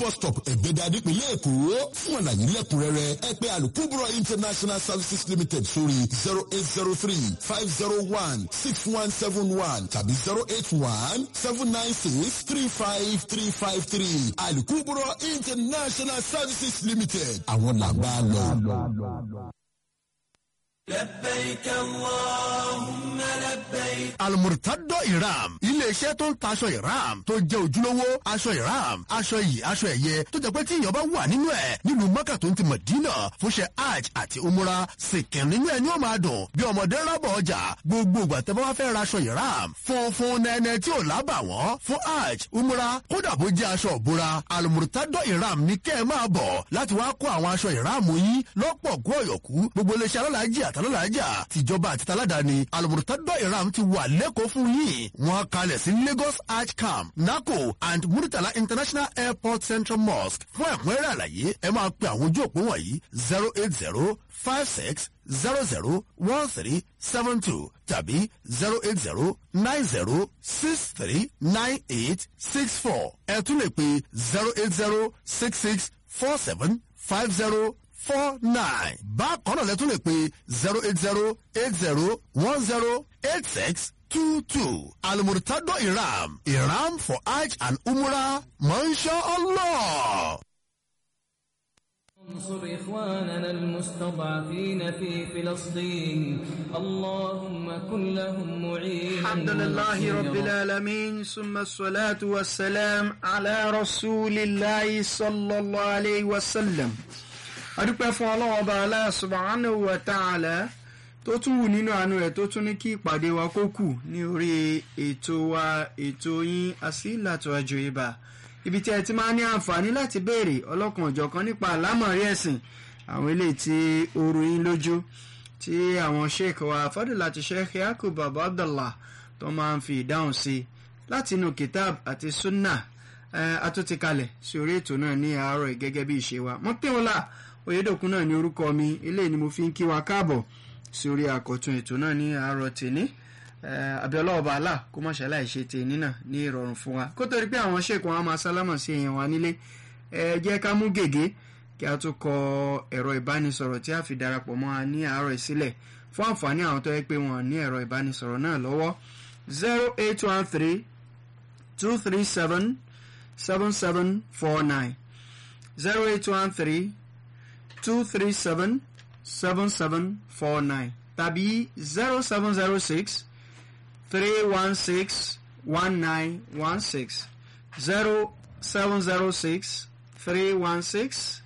bus stop ẹ̀gbẹ́dà nípìnlẹ̀ èkó fún àlàyé lẹ́kùnrẹ́rẹ́ ẹ pè alukubro international services limited sórí zero eight zero three five zero one six one seven one tàbí zero eight one seven nine six three five three five three alukubro international services limited àwọn làgbà lọ. لبيك اللهم لبيك almurtado iram iléeṣẹ́ tó ń taṣọ iram tó jẹ́ ojúlówó aṣọ iram aṣọ iyì aṣọ ẹ̀yẹ tó jẹ́ pé tí èèyàn bá wà nínú ẹ̀ nílùú mọ́kà tó ń ti mọ̀dínà fúnṣẹ́ hajj àti umura sìnkìn nínú ẹ̀ ni ó máa dùn bí ọmọdé rábọ̀ ọjà gbogbo ìgbà tẹ́ bá wá fẹ́ ra aṣọ iram funfun nẹ́nẹ́ tí ò lábà wọ́n fún hajj umura kódà bó jẹ́ aṣọ òbúra almurtado iram ní kẹ́ ẹ máa bọ̀ láti wá kó àwọn aṣọ iram yín lọ́pọ̀ kú ọ̀yọ̀kú gbogbo iléeṣẹ́ alálàájì àtàlálàájà tìjọba àti taládàáni almurtado iram ti wà lẹ́kọ̀ọ́ fún yín wọ́n kalẹ̀ sí lagos arch camp naco and muritala international airport central mosque fún ẹ̀kúnrẹ́rẹ́ àlàyé ẹ máa pe àwọn ojú òpó wọ̀nyí zero eight zero five six zero zero one three seven two tàbí zero eight zero nine zero six three nine eight six four ẹ tún lè pe zero eight zero six six four seven five zero four nine bákan náà lẹ́tún lè pe zero eight zero eight zero one zero eight six two two almurtado iram iram for hajj and umrah masha allah. انصر إخواننا المستضعفين في فلسطين اللهم كن لهم معينا الحمد لله رب العالمين ثم الصلاة والسلام على رسول الله صلى الله عليه وسلم adúpẹ́ fún ọlọ́wọ́ ọba Allah subhanahu wa ta'ala tó tún wù nínú àánú rẹ̀ tó tún ní kí ìpàdé wa kó kù ní orí ètò wa ètò yín Asilatu Ajoiba ibi tí ẹ ti máa ní àǹfààní láti béèrè ọlọ́kan ọ̀jọ̀kan nípa àlámọ̀rí ẹ̀sìn àwọn eléyìí tí ó rú yín lójú tí àwọn sheikh wa fadilati sheikh yakub baba abdullah tó máa ń fi ìdáhùn sí láti inú kitab àti sunnah àtúntì kalẹ̀ sí orí ètò náà ní àárọ̀ yìí gẹ́gẹ́ bí ìṣe wa mọ́tẹ́wọ́lá oyèdòkun náà ní orúkọ mi eléyìí ni mo fi ń kí wa káàbọ̀ sí orí àkọ́tún ètò náà ní àárọ̀ tèní abiola ọba àlà kó má ṣàlàyé ṣe tèní náà ní ìrọ̀rùn fún wa kó tó rí pé àwọn sheikh wọn á máa sálámà sí èèyàn wa nílé ẹ jẹ́ ká mú gègé kí a tún kọ ẹ̀rọ ìbánisọ̀rọ̀ tí a fi darapọ̀ mọ́ a ní àárọ̀ ìsílẹ̀ fún àǹfààní àwọn tó yẹ pé wọ́n ní ẹ̀rọ ìbánisọ̀rọ̀ náà lọ́wọ́ zero eight one three two three seven seven seven four nine zero eight one three two three seven seven seven four nine tàbí zero seven zero six three one six one nine one six zero seven zero six three one six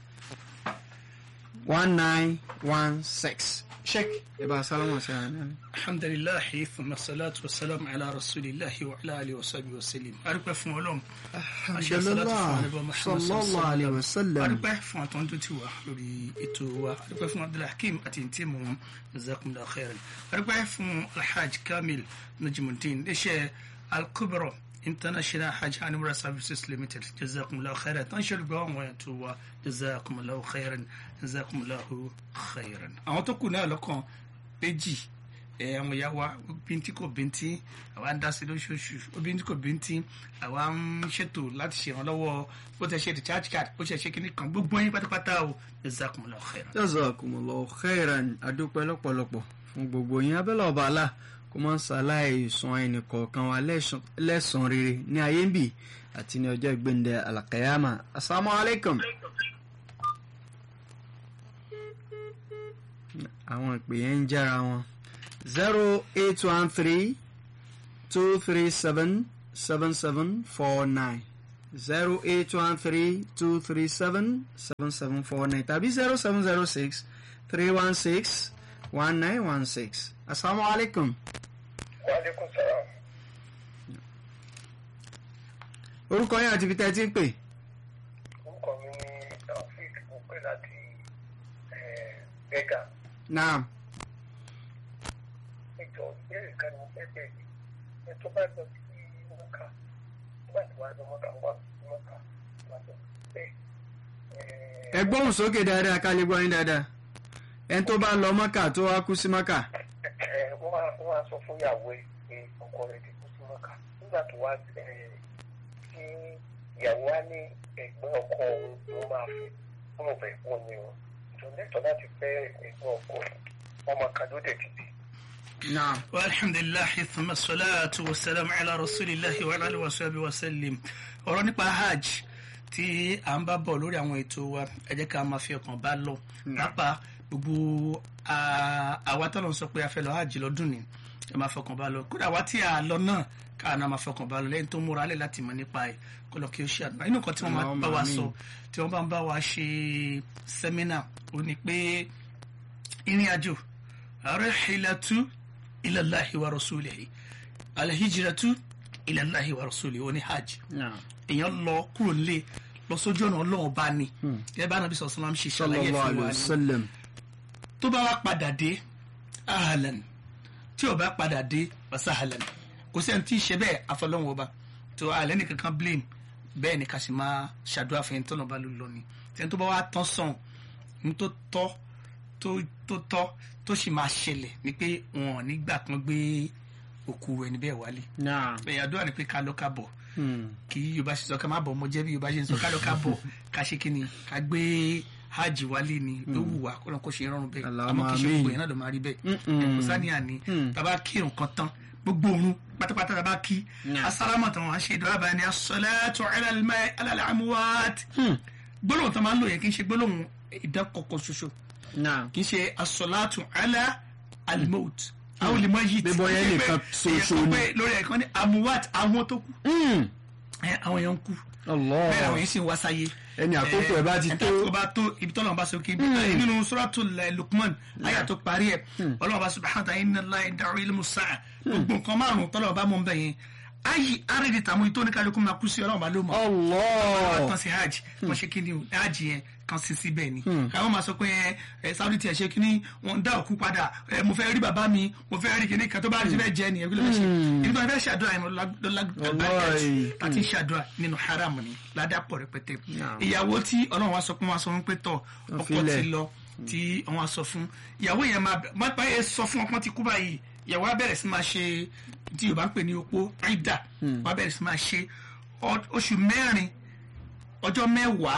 one nine one six. sheik ibà sálámù sí ara náà. الحمد لله ثم الصلاة والسلام على رسول الله وعلى آله وصحبه وسلم أرجو فún Ọlọ́run àṣẹ salatu fún Ànábì Muhammad sallallahu alayhi wa sallam. adúpẹ́ fún àtọ́jú tí wà lórí ètò wa adúpẹ́ fún abdulhakeem àti ntí mu wọn jazakumullahu khairan adúpẹ́ fún alhaj kamil najimuddin iléeṣẹ́ alkubro international hajj and umrah services limited jazakumullahu khairan tán ṣe olùgbọ́ àwọn ètò wa jazakumullahu khairan jazakumullahu khairan. àwọn tó kù náà lọ́kàn méjì ẹ àwọn ìyá wa bíntín kò bíntín àwa ń dá sí lóṣooṣù bíntín kò bíntín àwa ń ṣètò láti ṣèrànlọ́wọ́ bó tẹ ṣe recharge card bó ṣe ṣe kíní kan gbogbo yín pátápátá o jazakumullahu khairan. jazakumullahu khairan adúpẹ́ lọ́pọ̀lọpọ̀ fún gbogbo yín abẹ́lẹ̀ ọba àlà kó máa ń ṣàlàyé sun ẹnì kọ̀ọ̀kan wa lẹ́sàn-án rere ní ayé ń bì àti ní ọjọ́ ìgbéǹde alakayama asalaamualeykum. àwọn ìpè yẹn ń jára wọn zero eight one three two three seven seven seven four nine zero eight one three two three seven seven seven four nine tàbí zero seven zero six three one six one nine one six asalaamualeykum. Wàlékún sọ̀rọ̀. orúkọ yín àti ibi tẹ́ ẹ ti ń pè. Orúkọ mi ni Taofik mo pè láti Bẹ́gà. naam Ìjọ ìbéèrè kan ni mo fẹ́ bẹ̀rẹ̀. Ẹ tó bá lọ sí Mọ́kà. Nígbà tí wàá lọ Mọ́kà wá sí Mọ́kà. Wàá lọ bẹ́ẹ̀. ẹ gbóhùn sókè dáadáa ká lè gbọ́ yín dáadáa ẹni tó bá lọ mọ́kà tó wá kú sí mọ́kà. Wọ́n á wọ́n á sọ fún ìyàwó ẹ̀ pé ọkọ rẹ̀ ti kú sí Mọ́kà. Nígbà tó wá tí ìyàwó wa ní ẹ̀gbọ́n ọkọ ló máa fi fún ọ̀bẹ ìpọ́n ni o ìjọ lẹ́tọ̀ọ́ láti fẹ́ ẹ̀gbọ́n ọkọ ọmọ kan ló dẹ̀ ti bí. naam والحمد لله ثم الصلاة والسلام على رسول الله وعلى آله وصحبه وسلم ọ̀rọ̀ nípa hajj tí à ń bá bọ̀ lórí àwọn ètò wa ẹ jẹ́ ká máa fi ọkàn bá lọ pápá gbogbo à- àwa tó lọ sọ pé a fẹ́ lọ hajj lọ́dún ni ẹ máa fọkàn bá lọ kódà wá tí a lọ náà káà náà máa fọkàn bá lọ lẹ́yìn tó múra lẹ̀ láti mọ̀ nípa ẹ̀ kó lọ kí ó ṣe àdúrà inú kan tí wọ́n máa bá wa sọ tí wọ́n bá ń bá wa ṣe sẹ́mínà ó ní pé ìrìn àjò rihilatu ilallahi wa rasulihi alhijratu ilallahi wa rasulihi ó ní hajj naam èèyàn lọ kúrò nílé lọ sójú ọ̀nà ọlọ́run bá ní ẹ bá nàbí sọ̀sọ́ máa ń ṣe ṣàlàyé sallallahu fún alayhi wa wa ní sallam tó bá wá padà dé ahlan tí ò bá padà dé wasahlan kò sẹ́ni tí ì ṣe bẹ́ẹ̀ afọlọ́run ọba tó alẹ́ nìkan kan blame bẹ́ẹ̀ ni ká sì máa ṣàdúrà fún ẹni tó lọ́ba ló lọ ni tẹ́ni tó bá wá tán sàn ní tó tọ́ tó tó tọ́ tó sì máa ṣẹlẹ̀ ni pé wọn ò ní gbà kan gbé òkú ẹni bẹ́ẹ̀ wálé naam ẹ̀yà àdúrà ni pé ká lọ ká bọ̀ Hmm. kí yorùbá ṣe sọ ká má bọ̀ ọmọ jẹ́ bí yorùbá ṣe ń sọ ká lọ ká bọ̀ ká ṣe kí ni ká gbé hajj wálé ni ló wù wá kó lọ́n kó ṣe rọrùn bẹ́ẹ̀ Allahumma àmọ́ kì í ṣe amin. gbogbo yẹn náà ló máa rí bẹ́ẹ̀ Mm-mm. ẹ̀ kò sáníyàn ni tàbá kí nǹkan tán gbogbo òun pátápátá tàbá kí Nah. asálámà tán wọn ṣe ìdọ́rà báyìí ni as-salatu ala al-ma'i ala al-amwat gbólóhùn tó máa ń lò yẹn kì í ṣe gbólóhùn ìdákọ̀kọ̀ ṣoṣo naam kì í ṣe as-salatu ala al-maut àwọn olè mọ yìí Bí bọ́yá nìkan ṣoṣo ni. lórí ẹ̀kan ní amuwat àwọn tó kú Hmm. ẹ, àwọn èèyàn ń kú Allah bẹ́ẹ̀ àwọn yìí sì ń wá sáyé. Ẹni àkókò ẹ̀ bá ti tó. ẹni àkókò bá tó ibi tọ́lọ̀ bá sọ kí nínú suratul Luqman ayà tó parí ẹ̀ ọlọ́run bá subhanahu wa ta'ala inna Allaha indahu ilmu sa'a gbogbo nǹkan márùn-ún tọ́lọ̀ bá mọ̀ ń bẹ̀ yẹn ayi arìnrìn tàmú ìtò oníkálukú máa kú sí ọlọ́run bá ló mọ̀ Allah tán sí hajj wọ́n ṣe kí ni o hajj yẹn kan sí síbẹ̀ ni àwọn máa sọ pé ẹ ẹ Saudi tiẹ̀ ṣe kí ni wọ́n dá òkú padà ẹ mo fẹ́ rí bàbá mi mo fẹ́ rí kíní kan tó bá rí síbẹ̀ jẹ́ nìyẹn kí ló fẹ́ ṣe ibi tó fẹ́ ṣàdúrà yẹn ló Wallahi. láti ṣàdúrà nínú haram ni ládàpọ̀ rẹpẹtẹ Naam. ìyàwó tí ọlọ́run wa sọ pé wọ́n sọ fún pé tọ̀ ọkọ filẹ̀. ti lọ tí wọ́n á sọ fún ìyàwó yẹn máa má bá yẹn sọ fún ọkọ ti kú báyìí ìyàwó á bẹ̀rẹ̀ sí máa ṣe tí yorùbá ń pè ní opó aida wọ́n á bẹ̀rẹ̀ sí máa ṣe ọ- oṣù mẹ́rin ọjọ́ mẹ́wàá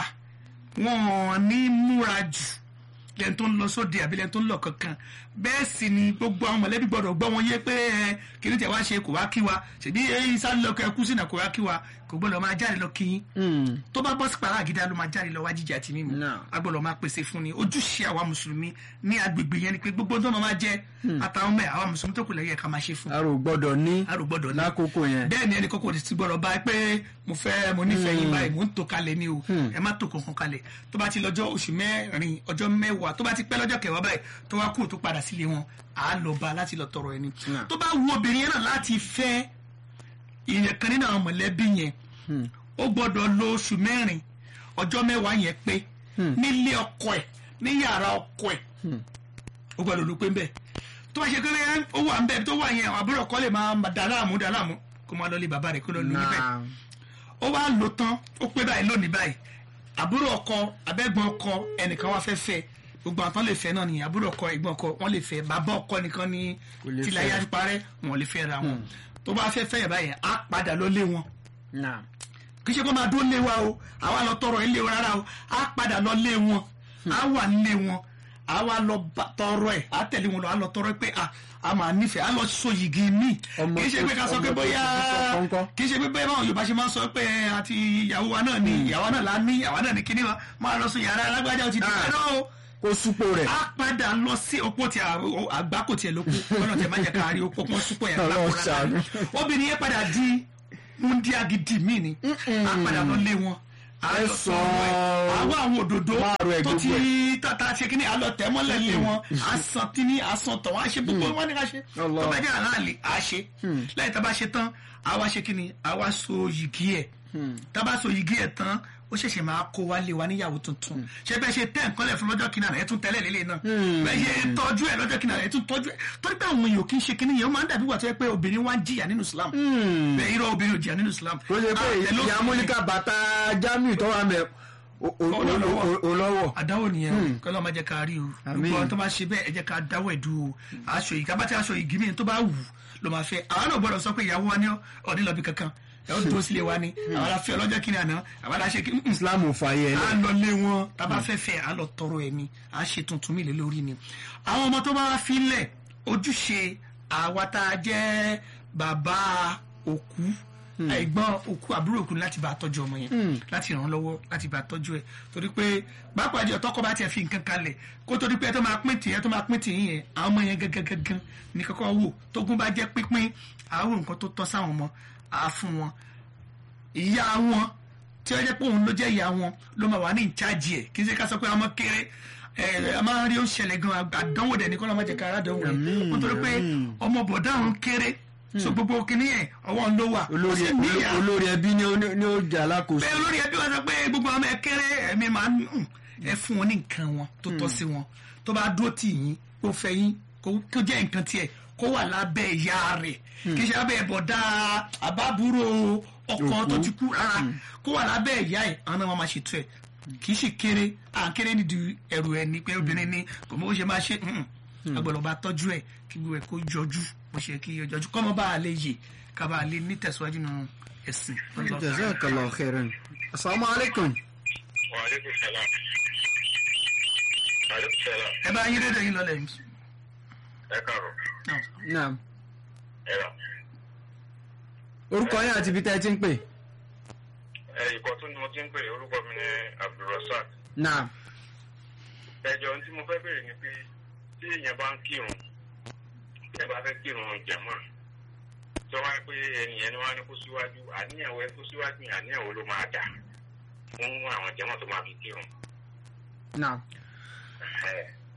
wọn ní múra jù lẹ́ni tó ń lọ sóde àbí lẹ́ni tó ń lọ kankan bẹ́ẹ̀ sì ni gbogbo àwọn mọ̀lẹ́bí gbọ́dọ̀ gbọ́ wọn yé pé ẹ kí ni tẹ̀ wá ṣe kò wá kí wa ṣèbí ẹyin sáré lọ kẹ kú sínú kò wá kí wa kò gbọ́dọ̀ máa jáde lọ kí yín Hmm. tó bá bọ́ sí pàrọ̀ àgídá ló máa jáde lọ wá jíjẹ àti mímu Náà. a gbọ́dọ̀ máa pèsè fún ni ojúṣe àwa mùsùlùmí ní agbègbè yẹn ni pé gbogbo tó máa jẹ àtàwọn ọmọ ẹ̀ àwa mùsùlùmí tó kù lẹ́yìn ẹ̀ ká máa ṣe fún arò gbọ́dọ̀ ní a rò gbọ́dọ̀ ní lákòókò yẹn bẹ́ẹ̀ ni ẹnì kọ́kọ́ ti gbọ́dọ̀ bá pé mo fẹ́ mo nífẹ̀ẹ́ yín báyìí mo ń tò kalẹ̀ ni o ẹ má tò kankan kalẹ̀ tó bá ti lọ́jọ́ oṣù mẹ́rin ọjọ́ mẹ́wàá tó bá ti pẹ́ lọ́jọ́ kẹwàá báyìí tó wá kú tó padà sílé wọn à á lọ bá láti lọ tọrọ ẹni Náà. tó bá wu obìnrin yẹn náà láti fẹ́ ìyẹn kan nínú àwọn mọ̀lẹ́bí yẹn ó gbọ́dọ̀ lo oṣù mẹ́rin ọjọ́ mẹ́wàá yẹn pé nílé ọkọ ẹ̀ ní yàrá ọkọ ẹ̀ ó gbọ́dọ̀ ló pé ń bẹ̀ tó bá ṣe pé ó wà ń bẹ̀ tó wà yẹn àbúrò ọkọ lè máa dà láàmú dà láàmú kó máa lọ lé bàbá rẹ̀ kó lọ lù níbẹ̀ naam ó wá lò tán ó pé báyìí lónìí báyìí àbúrò ọkọ abẹ́gbọ́n ọkọ ẹnìkan wá fẹ́ fẹ́ gbogbo àwọn tán lè fẹ́ náà ni àbúrò ọkọ ẹ̀gbọ́n ọkọ wọ́n lè fẹ́ bàbá ọkọ nìkan ni lè tìlẹ̀ ayé parẹ́ wọn lè fẹ́ ra wọn tó bá fẹ́ fẹ́ yẹn báyìí á padà lọ lé wọn naam kì í ṣe kó máa dúró lé wa o àwa lọ tọrọ ilé wa rárá o á padà lọ lé wọn á wà nílé wọn á wá lọ bá- tọrọ ẹ á tẹ̀lé wọn lọ á lọ tọrọ ẹ pé a a máa nífẹ̀ẹ́ á lọ so yìgì míì Ọmọ kì í ṣe pé ká sọ tó- pé ọmọ tó bóyá ti sọ kọ́ńkọ́. kì í ṣe pé bẹ́ẹ̀ báwọn Yorùbá ṣe máa ń sọ pé àti ìyàwó wa náà ni ìyàwó náà la ní ìyàwó náà ni kíní wa máa lọ sùn yàrá alágbájá ó ti dùn Ah. ẹ̀ náà o kó súpò rẹ̀ a padà lọ sí opó tí àgbá kò tiẹ̀ ló kú ọ̀nà tẹ̀ má jẹ́ ká rí opó kún súpọ̀ yẹn Ọlọ́run lápò rárá ṣàánú. obìnrin yẹn padà di múndíá gidi míì ni a padà lọ lé wọn a Ẹ lọ sọ sọ̀rọ̀ ẹ̀ àwọn àwọn òdòdó Máàrún ẹ̀ tó gbogbo ti tata ṣe kí ni a lọ tẹ̀ mọ́lẹ̀ lé wọn a san tíní a san tọ̀ wọ́n a ṣe gbogbo wọn ní ká ṣe Allah. tó bá jẹ́ àlàálì a ṣe lẹ́yìn tá a bá ṣe tán a wá ṣe kí ni a wá so yìgì ẹ̀ tá a bá so yìgì ẹ̀ tán ó ṣẹ̀ṣẹ̀ máa kó wa lé wa níyàwó tuntun ṣé bẹ́ẹ̀ ṣe tẹ́ nǹkan lẹ̀ fún lọ́jọ́ kìnnà rẹ̀ ẹ̀ tún tẹ́lẹ̀ lélẹ̀ náà bẹ́ẹ̀ ṣe tọ́jú ẹ̀ lọ́jọ́ kìnnà rẹ̀ ẹ̀ tún tọ́jú ẹ̀ torí pé àwọn èèyàn kì í ṣe kíní yẹn ó máa ń dàbí wà tó yẹ pé obìnrin wá ń jìyà nínú Islam bẹ́ẹ̀ irọ́ obìnrin ò jìyà nínú Islam kó ṣe pé Àtẹ̀lé ìyá òfin móníkà bàtà jamiu tó wà mẹ́ olówó àdáwò nìyẹn kọ́ ló máa jẹ́ ká rí o Àmín. gbogbo àwọn tó máa ṣe bẹ́ẹ̀ ẹ jẹ́ ká dáwọ́ ẹ̀dú o aṣọ yìí kábàtì aṣọ yìí gímì tó bá wù ló máa fẹ́ àwọn náà gbọ́dọ̀ sọ pé ìyàwó wa ní ọ̀ní lọ́bì kankan ẹ ó dúró sílé wa ni àwọn aláfẹ́ ọlọ́jọ́ kìnìún àná àwọn aláṣẹ kí islam ò fààyè ẹ à lẹ. ń lọ lé wọn tábà fẹ́ fẹ́ à ń lọ tọrọ ẹ̀ ni à ń ṣe tuntun mi lé lórí ni àwọn ọmọ tó bá wá filẹ̀ ojúṣe àwa tá a jẹ́ bàbá òkú ẹ̀gbọ́n òkú àbúrò òkú ni láti bá a tọ́jú ọmọ yẹn láti ràn án lọ́wọ́ láti bá a tọ́jú ẹ̀ torí pé pàápàá jẹ́ tọkọ bá tiẹ̀ fi nǹkan kalẹ̀ kó torí pé ẹ tó máa pín tì ẹ tó máa pín tì yín yẹn àwọn ọmọ yẹn gẹ́gẹ́ gẹ́gẹ́ ní kọ́kọ́ wò tógun bá jẹ́ pínpín àwọn nǹkan tó tọ́ sáwọn ọmọ àá fún wọn ìyá wọn tí ó jẹ́ pé òun ló jẹ́ ìyá wọn ló máa wà ní ìjájì ẹ̀ kì í ṣe ká sọ pé ọmọ kéré ẹ a máa ń rí ó ṣẹlẹ̀ gan àdánwò dẹ̀ ní kọ́ ló máa jẹ́ ká ara dánwò Àmín, yẹn nítorí pé àmín. ọmọ bọ̀dá òun kéré so gbogbo kìíní yẹn ọwọ́ ń ló wà ó olórí sì níyà olórí ẹbí ni ó ní ó jà alákòóso. bẹ́ẹ̀ olórí ẹbí wọn sọ pé gbogbo ọmọ ẹ kéré ẹ̀mí máa ń hùn ẹ fún wọn ní nǹkan wọn tó tọ́ sí wọn tó bá dúró tì yín kó fẹ́ yín kó kó jẹ́ nǹkan tiẹ̀ kó wà lábẹ́ ìyá rẹ̀ kì í ṣe lábẹ́ bọ̀dá àbábúrò ọkọ tó ti kú rárá kó wà lábẹ́ ìyá ẹ̀ àwọn náà wọn máa ṣètò ẹ̀ kì í ṣe kéré à ń kéré nídìí ẹrù ẹ̀ ní pé obìnrin ni kò mọ bó ṣe máa ṣe agbọ̀dọ̀ bá tọ́jú ẹ̀ kí gbogbo ẹ̀ kó jọjú bó ṣe kí jọjú kọ́mọ bá a lè yè ká bá a lè nítẹ̀síwájú nínú ẹ̀sìn. jazakallah khairan. asalaamu aleykum. Wàhálẹ́kùn sálà. Wàhálẹ́kùn sálà. ẹ bá yín rédíò yín lọlẹ̀ yìí. Ẹ káàárọ̀. naam. Ẹ rà. orúkọ yín àti ibi tẹ́ ẹ ti ń pè. Ẹ ìkọ́ tún ni mo ti ń pè orúkọ mi ní Abdulrasaq. naam. Ẹjọ́ ohun tí mo fẹ́ bèrè ni pé tí èèyàn bá ń kírun tí ẹ bá fẹ́ kírun jàmá tó wáyé pé ẹnìyẹn ni wọ́n á ní kó síwájú àníyàwó ẹ kó síwájú yẹn àníyàwó ló máa dà fún àwọn jàmá tó máa fi kírun. naam. Ẹ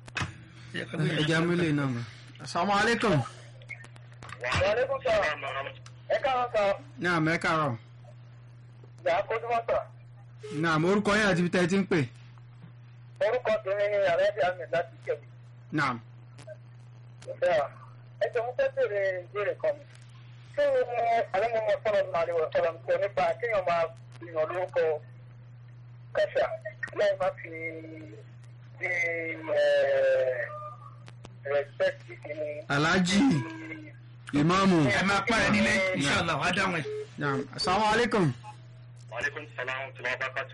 ẹ jẹ́ amúlé náà mọ̀. asalaamu aleykum. Wàhálẹ́kùn sálà. Ẹ káàárọ̀ sọ. naam ẹ káàárọ̀. Ìyá Kójúmọ́tà. naam orúkọ yín àti ibi tẹ́ ẹ ti ń pè. Orúkọ tèmi ni Àrẹ́bí Ahmed láti Kẹ̀mí. naam. Bẹ́ẹ̀ ẹ jẹ́ mo fẹ́ bèrè ìbéèrè kan mi. Ṣé àlẹ́mọ̀mọ́ sọ̀rọ̀ ní àríwọ̀ sọ̀rọ̀ sọ nípa kéèyàn máa gbìyàn lórúkọ kàṣà láì má fi di rẹ̀spẹ̀tì ní. alhaji imaamu. ẹ máa pààrẹ nílé inṣàlá wàá dáhùn ẹ. naam asalaamu aleykum. Wàhálẹ́kùn sàlámù tí wọ́n bá pàtó.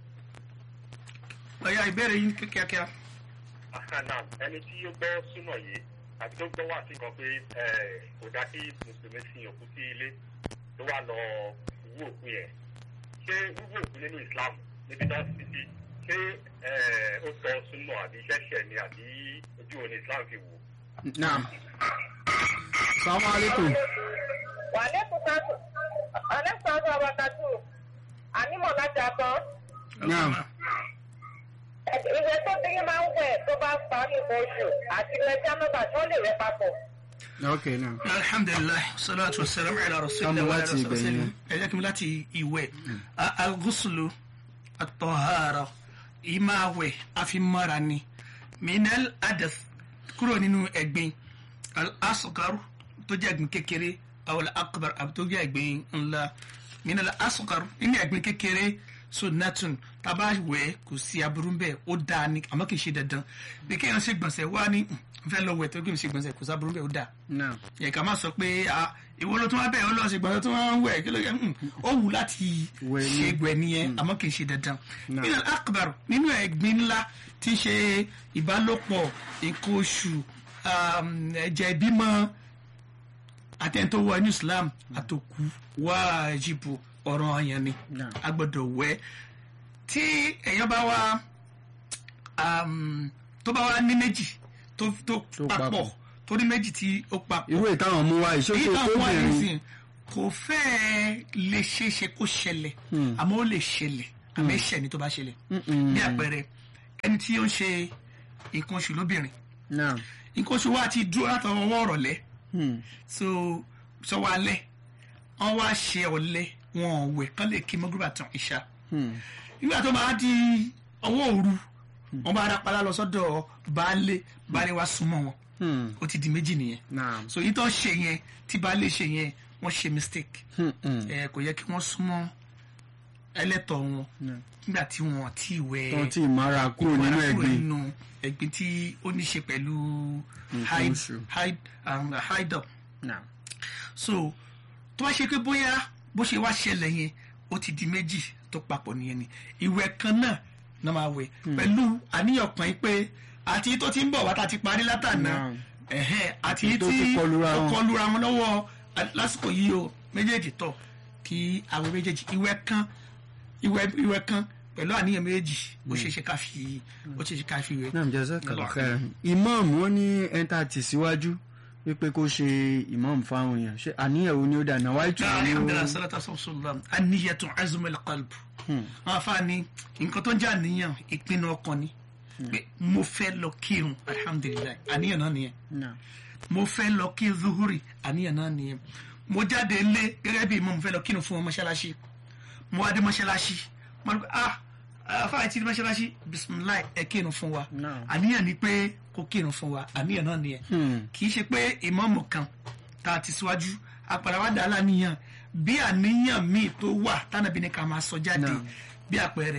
ọ̀ya ìbéèrè yín kíákíá. Àkànnà ẹni tí ó gbọ́ súnà yìí àti tó gbọ́ wà sí kan pé kò dá kí mùsùlùmí sin òkú sí ilé tó wà lọ wú òkú yẹn. Ṣé wíwú òkú nínú Islam níbi náà sì sí ṣé ó tọ́ súnà àbí ṣẹ̀ṣẹ̀ ni àbí ojú òní Islam fi wò? naam. asalaamu aleykum. wàlẹ́kùn sáàtù alẹ́kùn sáàtù abakatu ànímọ̀ láti àtọ́ naam. ìwé tó dín máa ń wẹ̀ tó bá parí oṣù àti ilẹ̀ jámẹ́bà tó lè rẹ papọ̀. ok naam. alhamdulilayi salatu wa salam ala rasulillah Kámú wa ala láti ibẹ̀ rasulillah yẹn. ẹ jẹ́ kí n láti ìwẹ̀ al-ghuslu at-tahara ìmáwẹ̀ àfimọ́ra ni minal adath kúrò nínú ẹ̀gbin al-asghar tó jẹ́ ẹ̀gbin kékeré aw al-akbar àbí tó jẹ́ ẹ̀gbin ńlá minal asghar nínú ẹ̀gbin kékeré sunnatun taba wẹ̀ kò sí aburú bẹ́ẹ̀ ó dáa ni àmọ́ kì í ṣe dandan bí kéèyàn ṣe gbọ̀nsẹ̀ wá ní n fẹ́ lọ wẹ̀ tó kí n ṣe gbọ̀nsẹ̀ kò sí aburú bẹ́ẹ̀ ó dáa naam. yẹ ká má sọ pé ah ìwọ ló tún wá bẹ́ẹ̀ ó lọ sí gbọ̀nsẹ̀ tó wọ́n ń wẹ̀ kí ló yẹ mm, ó wù láti Wẹ̀ ni. ṣe gbẹ̀ nìyẹn àmọ́ kì í ṣe dandan. Náà. nínú akbar nínú ẹ̀gbin ńlá tí í ṣe ìbálòpọ̀ nǹkan oṣù um, ẹ̀jẹ̀ ìbímọ àtẹ̀ntò wọ inú Islam àtòkù wájibu ọ̀ràn ọ̀yàn ni Náà. a gbọ́dọ̀ wẹ̀ tí èèyàn bá wá um, tó bá wá ní méjì tó tó Tó papọ̀ papọ̀. tó ní méjì tí ó papọ̀ irú ìtàwọn mú wa èyí ìṣòṣò táwọn wà tóbìnrin. nísìn kò fẹ́ẹ́ lè ṣeéṣe kó ṣẹlẹ̀ àmọ́ ó lè ṣẹlẹ̀ àmọ́ ẹ̀ṣẹ̀ ni tó bá ṣẹlẹ̀ bí àpẹẹrẹ ẹni tí ó ń ṣe nǹkan oṣù lóbìnrin naam. nǹkan oṣù wa ti dúró látọwọ́ ọwọ́ ọ̀rọ̀lẹ́ Hmm. so sọwọ́ alẹ́ wọ́n wá ṣe ọ̀lẹ wọn ò wẹ̀ kán lè kí mọ́gúrúbà tán ìṣá Hmm. nígbà tó máa di ọwọ́ òru wọ́n bá rápálá lọ sọ́dọ̀ baálé baálé wa súnmọ́ wọn Hmm. ó ti di méjì nìyẹn naam. so yìí tó ṣe yẹn tí baálé ṣe yẹn wọ́n ṣe mistake Hmm. Hmm. ẹ kò yẹ kí wọ́n súnmọ́ ẹlẹ́tọ̀ wọn Yeah. nígbà tí wọ́n ti wẹ̀ tó ti ìmára kúrò nínú ìwà kúrò ẹ̀gbin. nínú ẹ̀gbin tí ó ní ṣe pẹ̀lú Nǹkan hide oṣù. hide um, hide up naam. so tó bá ṣe pé bóyá bó ṣe wá ṣẹlẹ̀ yẹn ó ti di méjì tó papọ̀ nìyẹn ni ìwẹ̀ kan náà náà máa wẹ̀ pẹ̀lú àníyàn kan yìí pé àti tó ti ń bọ̀ wá tá a ti parí látàná Náà. ẹ̀hẹ́n àti Tó tí ti kọlura ó wọn. kọlura wọn lọ́wọ́ à- lásìkò yìí o méjèèjì tọ̀ kí àwọn méjèèjì ìwẹ̀ kan ìwẹ̀ ìwẹ̀ kan pẹ̀lú àníyàn méjèèjì ó ṣeé ṣe ká fi ó ṣeé ṣe ká fi wẹ̀. náà jazakallah khairan imam wọn ní ẹńtà tì síwájú wípé kó ṣe imam fáwọn èèyàn ṣe àníyàn wo ni ó dà náà wáyé tù ní alhamdulilah salatu wasalam aniyatu azumul qalb wọn afa ni nǹkan tó ń jẹ́ àníyàn ìpinnu ọkàn ni pé mo fẹ́ lọ kírun alhamdulilah àníyàn náà nìyẹn Náà. mo fẹ́ lọ kí zuhuri àníyàn náà nìyẹn mo jáde lé gẹ́gẹ́ bí mo fẹ́ lọ kírun fún wọn mọ́ṣáláṣí mo wá dé mọ́ṣáláṣí mo ní ah afáàyè tí mọ́ṣáláṣí bisimilayi ẹ kírun fún wa Náà. àníyàn ni pé kó kírun fún wa àníyàn náà nìyẹn kì í ṣe pé ìmáàmù kan tá a ti síwájú apàdà wa dàá láníyàn bí àníyàn míì tó wà tánàbí ni ká máa sọ jáde Náà. bí àpẹẹrẹ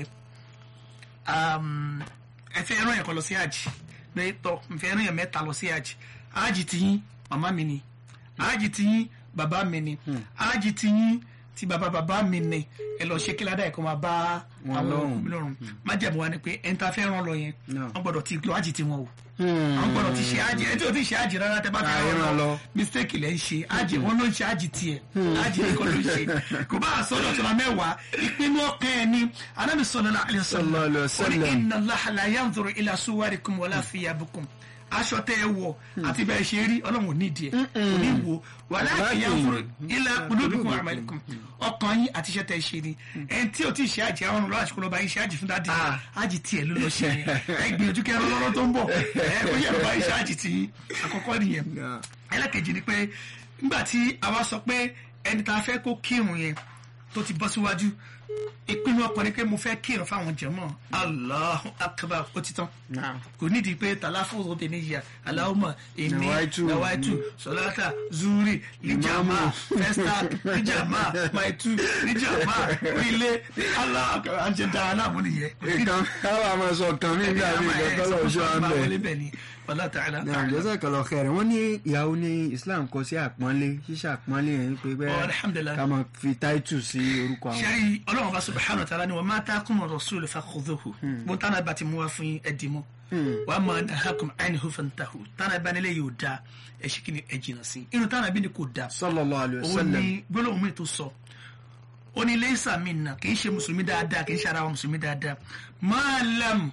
um, ẹ fẹ́ rán yẹn kan lọ sí àjì pé tọ́ n fẹ́ rán yẹn mẹ́ta lọ sí àjì àjì ti yín màmá mi ni àjì ti yín bàbá mi ni àjì ti yín ti bàbá bàbá mi ni ẹ lọ ṣe kíládà ẹ̀ kó máa bá Wọn àwọn lọ́rùn. òkú lọ́rùn májẹ̀mú wa ni pé ẹni tá a fẹ́ rán lọ yẹn Náà. wọ́n gbọ́dọ̀ ti lọ àjì ti wọn o Hmm. àwọn gbọ́dọ̀ ti ṣe àjì ẹni tí o ti ṣe àjì rárá tẹ bá fẹ́ Ah, rán rán lọ lọ. mistake lẹ́ ń ṣe àjì wọn ló ń ṣe àjì tiẹ̀ àjì nìkan ló ń ṣe kò bá àsọdọ̀ tó la mẹ́wàá ìpinnu ọkàn ẹ̀ ni anábì sallallahu alaihi Sallallahu alaihi wasallam. ó ní inna Allaha la yanzuru ila suwarikum wala thiyabikum aṣọ tẹ ẹ wọ àti bẹ́ẹ̀ ṣe rí ọlọ́run ò ní ìdí ẹ̀ kò ní wo walakin Walakin yanzuru ila qulubikum wa a'malikum ọkàn yín àti iṣẹ́ tẹ ẹ ṣe ni ẹni tí o ti ṣe àjẹ àwọn ọlọ́run àṣìkò lọ́ba yín ṣe àjì fún dáàdì Ah. àjì tiẹ̀ ló lọ ṣe yẹn ẹ gbìyànjú kẹ́ ẹ lọ́rọ́ tó ń bọ̀ ẹ kó yẹ lọ́ba yín ṣe àjì tì yín àkọ́kọ́ nìyẹn Náà. ẹlẹ́kejì ni pé nígbà tí a wá sọ pé ẹni tá a fẹ́ kó kírun yẹn tó ti bọ́ síwájú ìpinnu ọkàn ni pé mo fẹ́ kírun fáwọn jẹ̀mọ́ Allahu akbar ó ti tán Náà. kò nídìí pé tàlàfóòrò tẹ níyà aláwọ̀mọ̀ èmi Nawaitu. nawaitu sọláta zuri níjàmá fẹsítà níjàmá maitu níjàmá ilé aláàjẹdá aláàmú nìyẹn. nǹkan káwa máa sọ kan mí nígbà mí lọ́kọ́lọ́ oṣù àmbẹ̀. bẹ́ẹ̀ ni wàlá tààlà. náà jazakallah khairan wọ́n ní ìyàwó ní islam kọ sí àpọ́nlé ṣíṣe àpọ́nlé yẹn pé Oh, bẹ́ẹ̀ alhamdulillah. ká máa fi táìtù sí orúkọ àwọn. sẹ́rí ọlọ́run bá subhanahu wa ta'ala ni wọ́n máa tá kún ọ̀rọ̀ sóòlù fakhudhuhu bó tánà bá ti mú wa fún ẹ̀dì mọ́ wàá máa nahakum anhu fantahu tánà bá nílé yóò da ẹ̀ṣin kí ni ẹ̀ jìnnà sí inú tánà bí ni kò da sallallahu alayhi wa òun sallam. ni gbólóhùn mi tó sọ ó ní laysa minna kì í ṣe mùsùlùmí dáadáa kì í ṣe ara wa mùsùlùmí dáadáa ma lam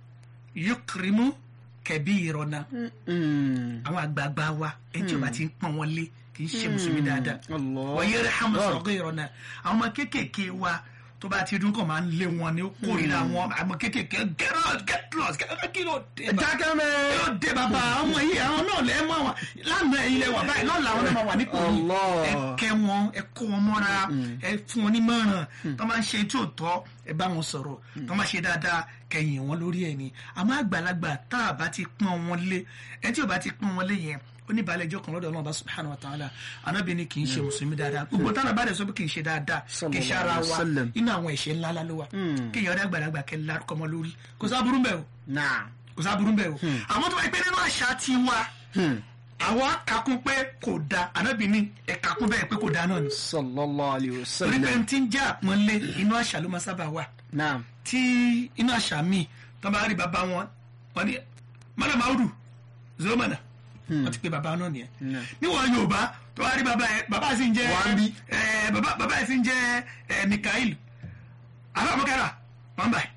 yukrimu kabirana Hmm. àwọn àgbààgbà wa ẹni tí o bá ti ń pọ́n wọn lé kì í ṣe mùsùlùmí dáadáa Allah. wọ́n yẹ́rẹ́ hàmù saghirana àwọn ọmọ kéékèèké wa tó bá ti dún kàn máa ń lé wọn ní ó kórìíra wọn àwọn kéékèèké get out get lost get out kí ló dé bá jákè mẹ́. kí ló dé bàbá ọmọ yìí àwọn náà lẹ́ mọ́ àwọn lánàá ẹ̀yin lẹ́wà báyìí lọ́la àwọn náà máa wà nípò yìí Allah. ẹ kẹ́ wọn ẹ kó wọn mọ́ra ẹ fún wọn nímọ̀ràn tó máa ń ṣe tí ò tọ́ ẹ bá wọn sọ̀rọ̀ tó máa ṣe dáadáa kẹyìn wọn lórí ẹ̀ ni àmọ́ àgbàlagbà tá a bá ti pọ́n wọn lé ẹ tí ò bá ti pọ́n wọn lé yẹn oníbàálẹ̀ ẹjọ́ kan lọ́dọ̀ ọlọ́run bá subhanahu wa ta'ala anábì ni kì í ṣe mùsùlùmí dáadáa gbogbo táwọn bá dẹ̀ sọ pé kì í ṣe dáadáa kì í ṣe ara Sallallahu wa alaihi wasallam. inú àwọn ẹ̀ṣẹ̀ ńlá ló wà kí èèyàn ọ̀dẹ́ àgbàlagbà kẹ́ lárúkọ mọ́ lórí kò sábúrú bẹ́ẹ̀ o náà. kò sábúrú bẹ́ẹ̀ o àwọn tó bá yẹ pé nínú àṣà tiwa àwọn kakún pé kò da anábì ni ẹ̀ kakún bẹ́ẹ̀ pé kò da náà ni sallallahu alayhi wa torí pé sallam. n ti ń jẹ́ àpọ́nlé inú àṣà ló máa sábà wà náà. tí inú àṣà míì tó bá rí bàbá wọn wọn ni mọ́nà máwùdù zomana wọ́n ti pe bàbá náà nìyẹn níwọ̀n yorùbá tó bá rí bàbá yẹn bàbá sì ń jẹ́ Wambi. ẹ, bàbá bàbá yẹn sì ń jẹ́ ẹ, mikael alámọ̀kára wọ́n báyìí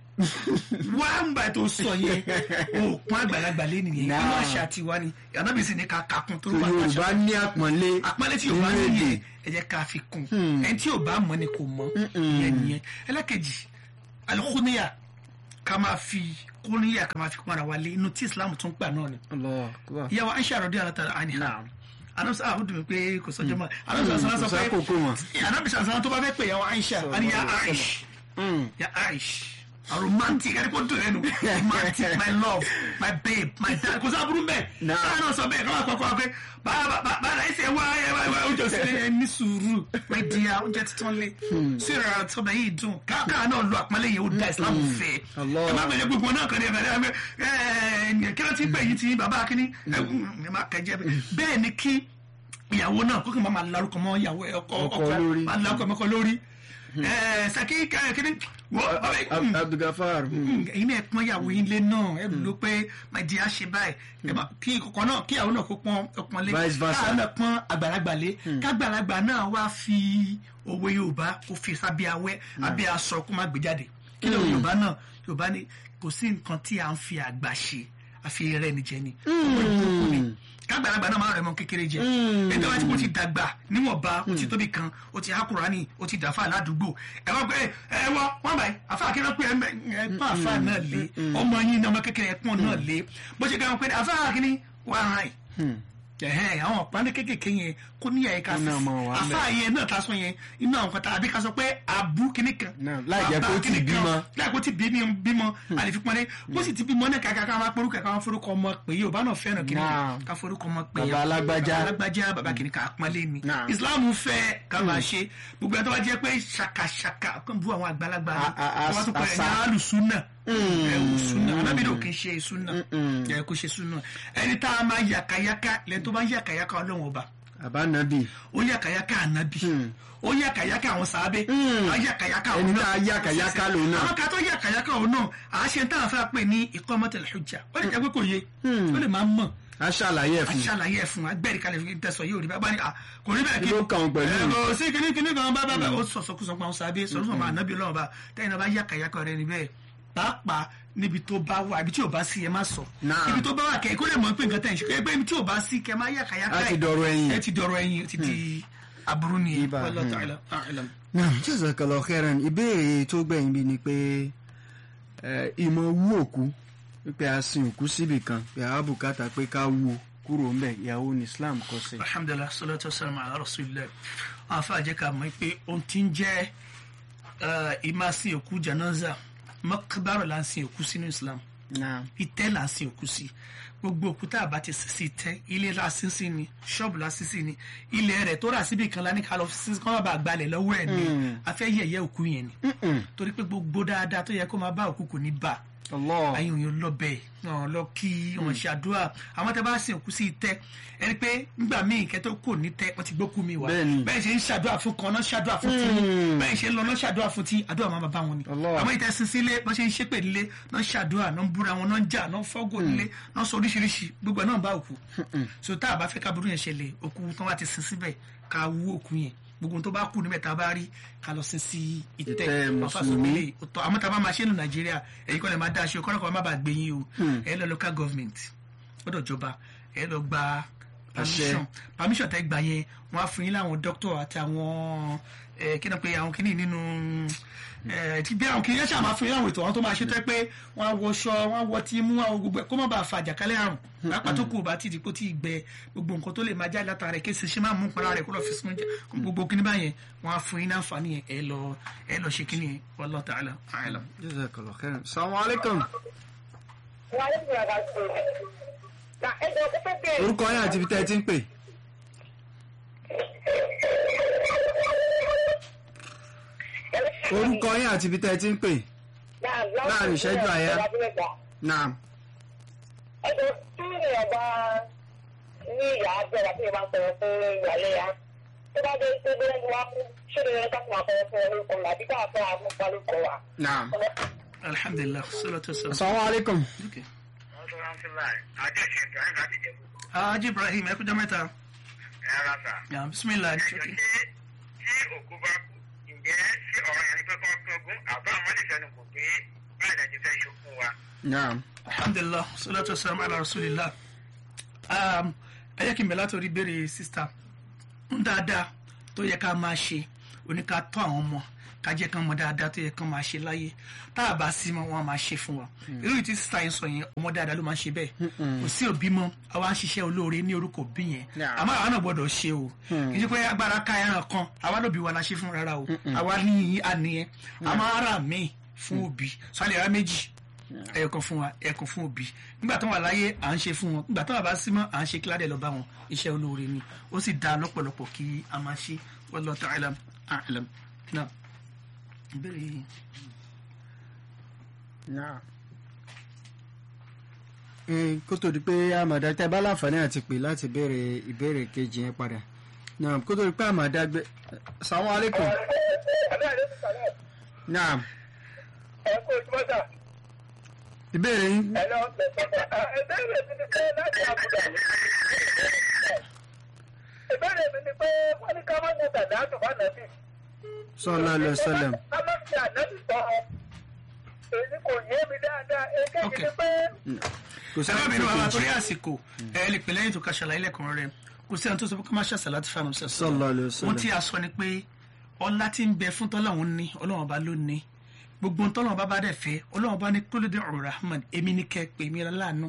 wọ́n báyìí tó sọ yẹn òòpọ̀ àgbàlagbà lé nìyẹn Nah. inú àṣà tiwa ni yàrá sì ní ká kakún tó tó wà ní àṣà yorùbá ní àpọ́nlé. àpẹẹrẹ tí yorùbá nínú ní èdè. yẹn ẹ jẹ́ ká fi kún ẹni tí yorùbá mọ̀ ni kò mọ̀ ìyẹn nìyẹn ẹlẹ́kejì alikuniya ká máa fi kuniya ká máa fi kún ara wa lé inú tí islam tún gbà náà ni Allah akbar. ìyàwó aisha rọdí alatara àníhà Naam. anamisa àwọn dùn mí pé kò sọjọ́ mọ́ anamisa sọlá sọ kò pé sákòókò mọ́. anamisa sọlá tó bá fẹ́ pè ìyàwó aisha àní ya aish ya aish a romantic ẹni kò dùn ẹnu romantic my love my babe my dad kò sábúrú bẹ́ẹ̀ Naam. káà náà sọ bẹ́ẹ̀ káà kọ́kọ́ pé bàbá ẹsẹ̀ wá ẹ wá ẹ wá oúnjẹ sílẹ̀ ẹ ní sùúrù my dear oúnjẹ títàn lé sí ìrora tọ́bẹ̀ yìí dùn káà náà lo àpọ́nlé yìí ó da islam fẹ́ Allah. ẹ má gbẹ̀yẹ gbogbo náà kàn ní ẹ̀fẹ̀ ẹ̀ ẹ̀ kí ló ti ń pè yín ti bàbá kínní ẹ̀ ẹ má kẹjẹ bẹ́ẹ̀ ni kí ìyàwó náà kókè máa larúkọ mọ́ ìyàwó ẹ ọkọ Ọkọ ọkọ lórí. máa larúkọ mọ́kọ lórí ẹ saki kẹ́kẹ́ wọ́n Ab- abdulgafar hmm. ẹ̀yin náà pọ́n ìyàwó yín lé náà ẹ ló pé máa di àṣẹ báyìí ẹ bá kí kọ̀ọ̀kan náà kí ìyàwó náà kó pọ́n ọpọ́n lé Vice versa. káà náà pọ́n àgbàlagbà lé kágbàlagbà náà wá fi òwe yorùbá kó fi sábẹ́ awẹ́ abẹ́ aṣọ kó má gbé jáde kí ló yorùbá náà yorùbá ni kò sí nǹkan tí à ń fi àgbà ṣe àfi rẹ ni jẹ ni ọmọ ìjókòó ni kágbàlagbà náà máa rẹ mọ kékeré jẹ ẹni wá tí mo ti dàgbà níwọ̀nba o ti tóbi kan o ti hákùránì o ti dàfà ládùúgbò ẹ wọ́n pé ẹ wọ́n wọ́n báyìí àfa akérè pé ẹ pọ́n àfa náà lé ọmọ yín ní ọmọ kékeré ẹ pọ́n náà lé bó ṣe kẹ́hìn pé àfa akérè wà á rìn ẹhẹn àwọn ọ̀páni kékèké yẹn kó ní ẹ̀ka Iná ọmọ wa ń bẹ. àfa yẹn náà ta sọ yẹn inú àwọn kan tá àbí ká sọ pé àbú kìíní kan Náà, láì jẹ́ bàbá kó tí kìíní kan, bímọ. láì kó tí bímọ bímọ àlefi pọnlé bó sì ti bímọ náà kàkà ká máa porúkọ ká máa forúkọ ọmọ pé yóò bá náà fẹ́ràn kìíní Náà. kan ká forúkọ ọmọ pé Bàbá alágbájá. bàbá alágbájá bàbá kìíní kan àpọ́nlé ni Náà. Islam fẹ́ ká máa ṣe gbogbo ẹ̀ tó bá jẹ́ pé ṣàkàṣàkà kó bú àwọn àgbàlagbà A- a- ni wọ́n tún pẹ̀lú àṣà. ní alùsùnà ẹ̀wù sùnà anábìdó kì í ṣe sùnà ẹ̀ kò ṣe sùnà ẹni tá a máa yàkàyàkà lẹ́ni tó bá ń yàkàyàkà ọlọ́run ọba àbánabi ó yàkàyàkà ànábì ó yàkàyàkà àwọn sàábé á yàkàyàkà Ẹni òun tá a yàkàyàkà lòun náà. àwọn kan tó yàkàyàkà òun náà à á ṣe tá a fẹ́ pè ní iqamatul hujja ó lè jẹ́ pé kò yé ó lè máa mọ̀ a ṣàlàyé ẹ̀ a fún ṣàlàyé ẹ̀ fún agbẹ́rì kalẹ̀ fi tẹ̀sán yóò rí bá bá ní à kò rí bẹ́ẹ̀ Kí ló kàn ọ́ pẹ̀lú? ẹ̀ kò sí kíní kíní kan bá bá bá ó sọ̀sọ̀ kú sọ̀pọ̀ àwọn sàábé sọ̀rọ̀ sọ̀rọ̀ máa nábì ọlọ́run bá tẹ́yìn náà bá yàkàyàkà rẹ̀ níbẹ̀ pàápàá níbi tó bá wà ibi tí ò bá sí ẹ má sọ Náà. ibi tó bá wà kẹ́ kó lè mọ̀ pé nǹkan tẹ̀ ń ṣe pé ibi tí ò bá sí kẹ́ má yàkàyàkà A ti ẹ̀. dọ̀rọ̀ ẹ̀yìn. ẹ ti dọ̀rọ̀ ẹ̀yìn ó ti di aburú nìyẹn Ibà, wallahu hmm. ta'ala a'lam. náà jazakallahu khairan ìbéèrè tó gbẹ̀yìn bí ni pé ẹ, ìmọ̀ wú òkú pé a sin òkú síbì kan pé a bùkátà pé ká wú o kúrò ńbẹ̀ ìyàwó ní Islam kọ sí. alhamdulilah salatu wasalam ala rasulillah àwọn afa àjẹká mọ̀ pé ohun tí ń jẹ́ ìmásìn òkú janaza mọ́kábàrọ̀ là ń sin òkú sínú islam náà ìtẹ́ là ń sin òkú sí gbogbo òkúta àbá ti sísí ìtẹ́ ilé la sin sí ni ṣọ́ọ̀bù la sin sí ni ilẹ̀ rẹ̀ tó rà síbi kan la ní ká lọ sí kọ́ má bàa gbalẹ̀ lọ́wọ́ ẹ̀ ni a fẹ́ yẹ̀yẹ́ òkú yẹn ni torí pé gbogbo dáadáa tó yẹ kó máa bá òkú kò ní bá Allah ayé òyìn lọ bẹ́ẹ̀ náà lọ kí wọn ṣe àdúrà àwọn tẹ bá sin òkú sí ìtẹ́ ẹni pé nígbà míì kẹtọ kò ní tẹ wọn ti gbókú mi wá Bẹ́ẹ̀ni. bẹ́ẹ̀ ṣe ń ṣàdúrà fún kan náà ṣàdúrà fún tí bẹ́ẹ̀ ṣe ń lọ náà ṣàdúrà fún tí àdúrà máa bá wọn ni Allah. àwọn ìtẹ sin sílé wọn ṣe ń ṣépè nílé náà ṣàdúrà náà ń búra wọn náà ń jà náà ń fọgò nílé náà sọ oríṣiríṣi gbogbo ẹ̀ náà bá òkú so tá a bá fẹ́ kábúrú yẹn ṣẹlẹ̀ òkú tán wá ti sin síbẹ̀ ká wú òkú yẹn gbogbo ohun tó bá kú níbẹ̀ tá a bá rí ká lọ sin sí Ìtẹ́ ìtẹ́ Mùsùlùmí. tọ àmọ́ tá a bá máa ṣe ní nàìjíríà èyí kọ́ lè máa dá aṣọ kọ́lọ́kọ́ má bàa gbé yín o ẹ lọ local government gbọ́dọ̀ jọba ẹ lọ gba permission permission tẹ́ gbà yẹn wọ́n á fún yín láwọn doctor àti àwọn ẹ kí náà pé àwọn kìíní nínú ẹ ti bí àwọn kìíní yẹn ṣáà máa fún yín láwọn ètò àwọn tó máa ṣe tó yẹ pé wọ́n á wọṣọ wọ́n á wọ tí mú àwọn gbogbo ẹ̀ kó má bàa fa àjàkálẹ̀ àrùn pàápàá tó kù bá ti di kó tí ì gbẹ gbogbo nǹkan tó lè máa jáde látara rẹ̀ kéṣe ṣe máa mú para rẹ̀ kó lọ fi sún jẹ gbogbo kíní báyẹn wọ́n á fún yín láǹfààní yẹn ẹ lọ ẹ lọ ṣe kíní yẹn wallahu ta'ala a'lam. jazakallahu khairan salamu alaikum wà á lè fi àgbà tó na ẹjọ tó fẹ́ bẹ̀rẹ̀. orúkọ yín àti ibi tẹ́ ẹ ti ń pè orúkọ yín àti ibi tẹ́ ẹ ti ń pè láàrin ìṣẹ́jú àyà. náà ẹjọ tí èèyàn bá ní ìyá àjọba tí èèyàn bá sọ̀rọ̀ fún ìyàlẹ́ ya tó bá dé tó bẹ́ẹ̀ ni wọ́n á kú ṣé lè rẹ́ ká fún àpẹẹrẹ fún orúkọ rẹ̀ àbí káà fún àwọn ọmọ wa. náà alhamdulilah salatu wasalam. salamu alaikum Okay. àjọṣe ìtàn láti jẹ gbogbo Haji Ibrahim ẹ kújọ mẹ́ta. ẹ̀rọ sà. Ya bisimilah. ẹjọ tí tí òkú bá kú ǹjẹ́ ṣé ọ̀rọ̀ yẹn ni pé kọ́ gbọ́ngún àbá àwọn ìfẹ́nu kò pé báyìí lẹ́jọ́ fẹ́ ṣokùn wa. náà alhamdulilah salatu wasalam ala rasulillah. Um, ẹ jẹ́ kí n bẹ̀ látòrí béèrè sista ń dáadáa tó yẹ ká máa ṣe oníka tọ́ àwọn ọmọ ká jẹ́ kán mọ dáadáa tó yẹ kán máa ṣe láyé tá a bá sí mọ́ wọn á máa ṣe fún wa irú ìtí sista yẹn sọ yẹn ọmọ dáadáa ló máa ń ṣe bẹ́ẹ̀ kò sí òbí mọ́ àwa ń ṣiṣẹ́ olóore ní orúkọ òbí yẹn Yeah. àmọ́ àwa náà gbọ́dọ̀ ṣe o kì í ṣe pé agbára ká ẹran kan àwa lóbi wa la ṣe fún rárá o àwa ní àníyẹn àmọ́ ara mi fún òbí sọ́lẹ̀ ara méjì ẹ̀ẹ̀kan fún wa ẹ̀ẹ̀kan fún òbí nígbà tó wà láyé à ń ṣe fún wọn nígbà tó wà bá sí mọ́ à ń ṣe kíládẹ̀ lọ bá wọn iṣẹ́ olóore ni ó sì dáa lọ́pọ̀lọpọ̀ kí a máa ṣe wallahu ta'ala a'lam náà ìbéèrè yìí. náà kó tó di pé àmọ̀dá tẹ́ bá láǹfààní àti pè láti béèrè ìbéèrè kejì yẹn padà naam kó tó di pé àmà dágbé salamu aleykum naam ẹ kó ojúmọ́ sà. ìbéèrè yín ẹ lọ ìbéèrè mi ni pé láti àbúdá ni. ìbéèrè mi ni pé wọ́n ní ká má ní tàdá àtùbá nàbì. sọlá lọ sọlẹm ká má fi ànábì sọ ọ. èyí kò yé mi dáadáa èkejì ni pé. kò sí sábà àwọn bínú tó àwọn kejì torí àsìkò ẹ lè pè lẹ́yìn tó ka ṣàlàyé lẹ́kùnrin rẹ̀ kò sí àwọn tó sọ pé ká má ṣàṣà láti fàánù sẹ́sọ. Sallallahu alaihi wasallam. wọ́n tí a sọ ni pé ọlá tí ń bẹ fún tọ́lọ́hún ní ọlọ́run ọba ló ní gbogbo ohun tọ́lọ́run ọba bá dẹ̀ fẹ́ ọlọ́run ọba ní kólódé ọ̀rọ̀ rahman èmi ní kẹ́ pé èmi láàánú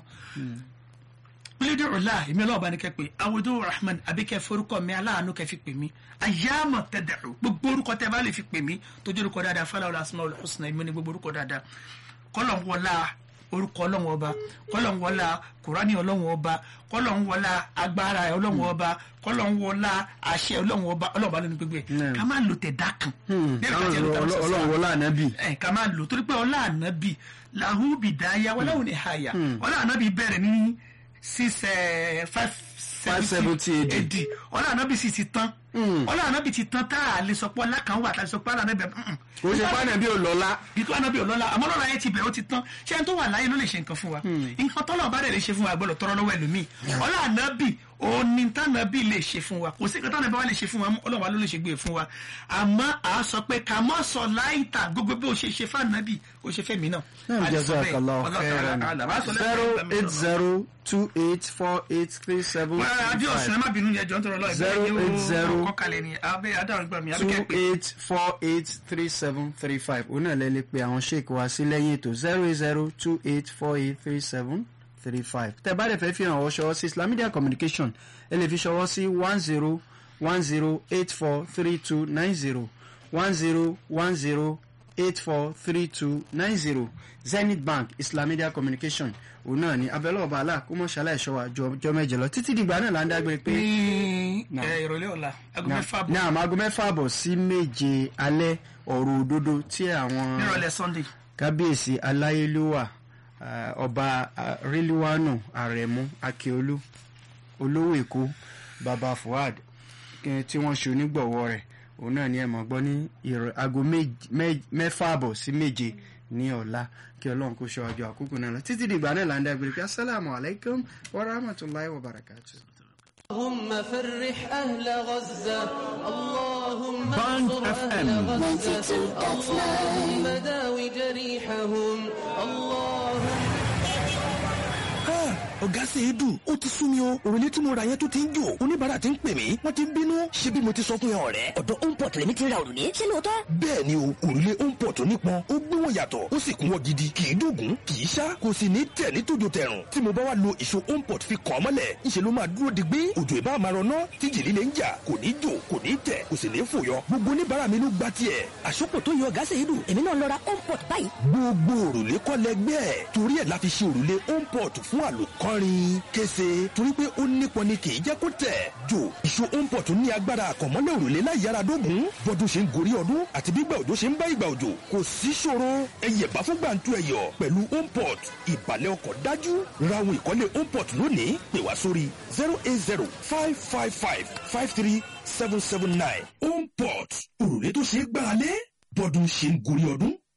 kólódé ọ̀la èmi ọlọ́run ọba ní kẹ́ pé awudu rahman àbí kẹ́ forúkọ mi aláàánú kẹ́ fi pè mí ayáàmọ̀ tẹ̀dẹ̀rù gbogbo orúkọ tẹ́ bá lè fi pè mí tójú orúkọ dáadáa fáláwọlá asmaul husna èmi ní gbogbo orúkọ dáadáa kọ́lọ̀ ń wọlá orúkọ ọlọ́run ọba kọ́lọ̀ ń wọlá kùránì ọlọ́run ọba kọ́lọ̀ ń wọlá agbára ọlọ́run ọba kọ́lọ̀ ń wọlá àṣẹ ọlọ́run ọba ọlọ́run ọba lónìí gbogbo ẹ̀ Mm. ká má lò tẹ̀ dákun. Bẹ́ẹ̀ ká tiẹ̀ lò tẹ̀ ọ̀sán ọlọ́run wọlé ànábì ẹ ká máa lò torí pé ọlá ànábì làhú bìdáyà wọn láwọn ní àyà ọlá ànábì bẹ̀rẹ̀ ní six eh, five 570 AD. AD ọlá ànábì sì ti tán ọlá ànábì ti tán tá a lè sọ pé ọlá kan wà tá a lè sọ pé ọlá ànábì mm-mm. kò ṣe pàdé bí olọ́lá ìtú ànábì ọlọ́lá àmọ́ lọ́la ayé ti bẹ̀rẹ̀ ó ti tán ṣé ẹni tó wà láyé ló lè ṣe nǹkan fún wa nǹkan tọ́lọ̀ bá dẹ̀ lè ṣe fún wa gbọ́dọ̀ tọrọ lọ́wọ́ ẹlòmíì ọlá ànábì òní tànàbì lè ṣe fún wa kò sí nǹkan tànàbì wa lè ṣe fún wa ọlọ́wà ló lè ṣe gbé fún wa àmọ́ à á sọ pé ká mọ́ sọ láìta gbogbo bí o ṣe ṣe fún ànábì o ṣe fẹ́ mi náà. náà A lè sọ bẹ́ẹ̀. jazakallahu Wallahu khairan ta'ala a'lam. A sọ lẹ́yìn zero ìgbà mi eight lọ́wọ́. zero two eight four eight three seven Wọ́n á adé ọ̀sùn ẹ five má bínú yẹn jọ ń tọrọ lọ́ọ̀ Zero eight zero kọ́kàlẹ̀ ni abẹ́ adáhùn gbà mí abẹ́ two kẹ́ pé eight four eight three seven three five òun náà lẹ́lẹ́ pé àwọn sheik wá sí lẹ́yìn ètò zero eight zero two eight four eight three seven three five tẹ́ bá dẹ̀ fẹ́ fi hàn ọ́ ṣọwọ́ sí Islam Media Communication ẹ lè fi ṣọwọ́ sí one zero one zero eight four three two nine zero one zero one zero eight four three two nine zero Zenith Bank Islam Media Communication òun náà ni abẹ́lẹ́ ọba àlà kó mọ̀ ṣàlàyé ṣọwọ́ àjọ mẹ́jọ lọ títí dìgbà náà là ń dágbére pé ní Náà. ẹ, ìrọ̀lẹ́ ọ̀la aago ní mẹ́fà bọ̀ àmọ́ aago mẹ́fà àbọ̀ sí méje alẹ́ ọ̀rọ̀ òdodo tí àwọn nírọ̀lẹ́ Sunday. kábíyèsí aláyélúwà ah, ọba ah, ríliwánù àrẹ̀mú akíolú olówó èkó baba fuad eh, tí wọ́n ṣe onígbọ̀wọ́ rẹ̀ òun náà ni ẹ mọ̀ gbọ́ ní ìrọ̀- aago méj- mẹ́- mẹ́fà àbọ̀ sí méje ní ọ̀la kí ọlọ́run kó ṣọ́ àjọ àkókò náà lọ títí dìgbà náà là ń dágbére pé asalaamu alaykum wa rahmatulahi wa barakatuh. اللهم فرح أهل غزة اللهم Band انصر FM. أهل غزة اللهم داوي جريحهم اللهم ọ̀gá sì é dùn ó ti sú mi o òrùlé tí mo ra yẹn tó ti ń jò oníbàárà ti ń pè mí wọ́n ti ń bínú ṣé bí mo ti sọ fún yẹn ọ̀rẹ́. ọ̀dọ̀ homeport lèmi ti ra òrùlé ṣé lóòótọ́. bẹ́ẹ̀ ni o òrùlé omport tó nípọn ó gbéwọ̀n yàtọ̀ ó sì kúnwọ́ gidi kì í dògún kì í ṣá kò sì ní tẹ̀ ní tòjò tẹ̀rùn tí mo bá wá lo ìṣó omport fi kàn án mọ́lẹ̀ ńṣe ló máa dúró digbí òjò ìbá máa rọná tí jìlí lè ń jà kò ní jò kò ní tẹ̀ kò sì ní fòyọ gbogbo oníbàárà mi ló gbá tiẹ̀. àsopọ̀ tó yọ ọ̀gá ṣe é dùn èmi náà lọ ra homeport báyìí. gbogbo òrùlé kọ́ lẹgbẹ́ ẹ̀ torí ẹ̀ la fi ṣe òrùlé omport fún àlòkọ́rin kése torí pé ó nípọn ni kì í jẹ́ kó tẹ̀ jò ìṣó omport ní agbára àkànmọ́lẹ̀ òrùlé láì yára dógùn bọ́dún ṣe ń gorí ọdún àti bí ìgbà òjò ṣe ń bá ìgbà òjò kò sí ṣòro ẹyẹ bá fún gbàǹtu ẹyọ pẹ̀lú omport ìbàlẹ̀ ọkọ̀ dájú ráhùn ìkọ́lé omport lónìí pè wá sórí zero eight zero five five five five three seven seven nine omport òrùlé tó ṣe é gbáralé bọ́dún ṣe ń gorí ọdún.